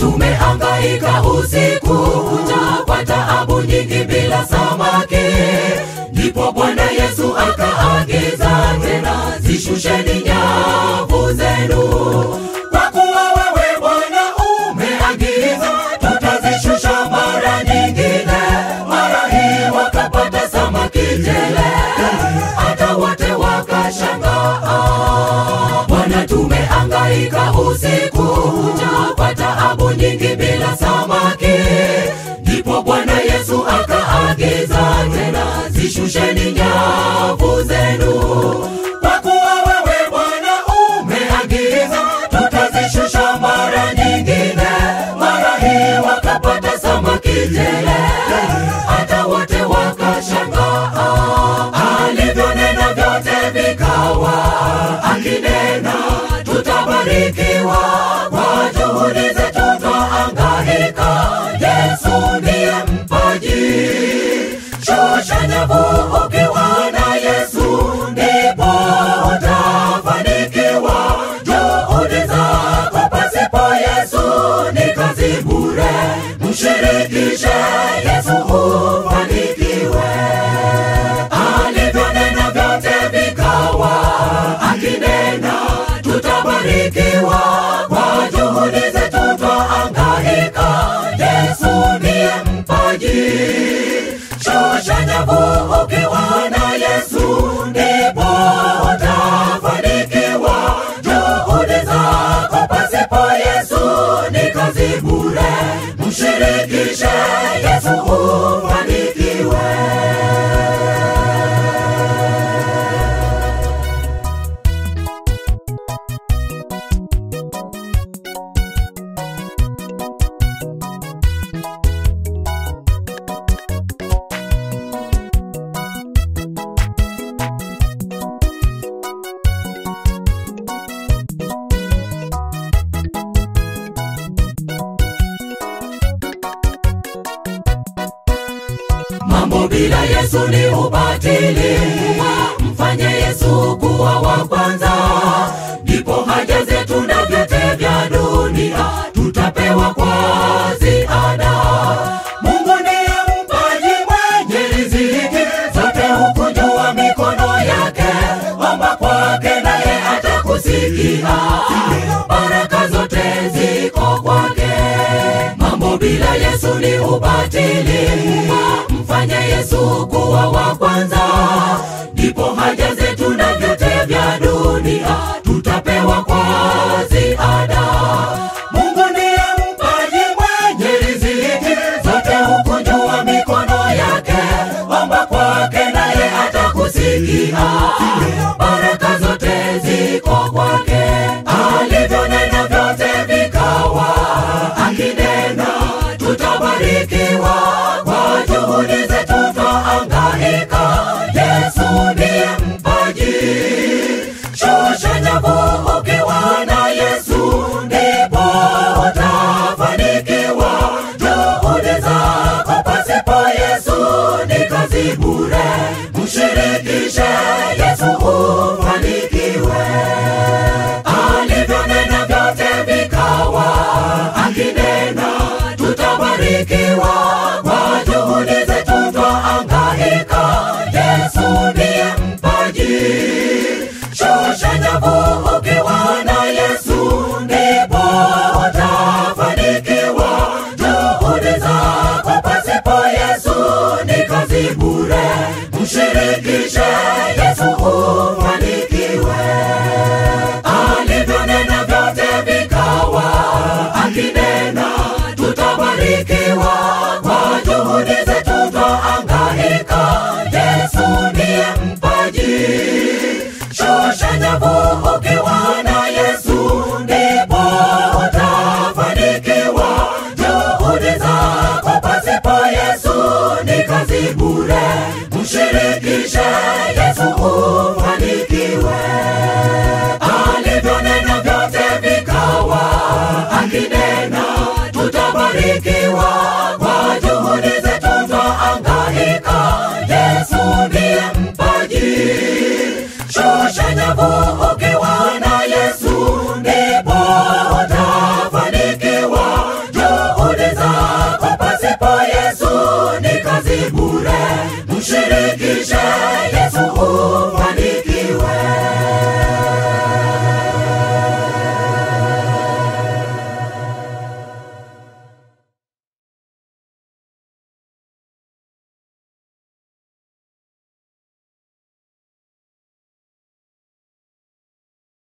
tumehangaika usiku kucha kwa taabu nyingi bila samaki ndipo bwana yesu akaagiza tena zishusheni nyavu zenu kwa kuwa wewe bwana umeagiza tutazishusha mara nyingine mara hii wakapata samaki tele hata wote wakashangaa bwana tumehangaika usiku kucha kwa taabu nyingi bila samaki ndipo bwana yesu akaagiza tena zishusheni nyavu zenu kwa kuwa wewe bwana umeagiza tutazishusha mara nyingine mara hii wakapata samaki tele hata wote wakashangaa alivyonena vyote vikawa akinena tutabarikiwa kwa juhudi zetu twaangaika yesu ndiye mpaji shusha nyavu ukiwa na yesu ndipo utafanikiwa juhudi zako pasipo yesu ni kazi bure mshirikishe yesu ufanikiwe alivyonena vyote vikawa akinena tutabarikiwa kwa juhudi zetu twaangaika yesu ndiye mpaji shusha nyavu ukiwa na yesu ndipo utafanikiwa juhudi zako pasipo yesu ni kazi bure mshirikishe yesu ufanikiwe mambo bila yesu ni ubatili mfanye yesu kuwa wa kwanza ndipo haja zetu na vyote vya dunia tutapewa kwa ziada mungu ndiye mpaji mwenye riziki zote hukujua mikono yake omba kwake naye atakusikia baraka zote ziko kwake mambo bila yesu ni ubatili mfanye yesu kuwa wa kwanza ndipo haja zetu na vyote vya dunia tutapewa kwa ziada mungu ndiye mpaji mwenye riziki zote hukujua mikono yake omba kwake naye atakusikia baraka zote ziko kwake alivyonena vyote vikawa akinena tutabarikiwa kwa juhudi zetu twaangaika yesu ndiye mpaji shusha nyavu ukiwa na yesu ndipo utafanikiwa juhudi zako pasipo yesu ni kazi bure mshirikishe yesu ufanikiwe alivyonena vyote vikawa akinena tutabarikiwa kwa juhudi zetu twaangaika yesu ndiye mpaji shusha nyavu ukiwa na yesu ndipo utafanikiwa juhudi zako pasipo yesu ni kazi bure mshirikishe yesu ufanikiwe alivyonena vyote vikawa akinena tutabarikiwa kwa juhudi zetu twaangaika yesu ndiye mpaji shusha nyavu ukiwa na yesu ndipo utafanikiwa juhudi zako pasipo yesu ni kazi bure mshirikishe yesu ufanikiwe alivyonena vyote vikawa akinena tutabarikiwa kwa juhudi zetu twaangaika yesu ndiye mpaji shusha nyavu ukiwa na yesu ndipo utafanikiwa tumshirikishe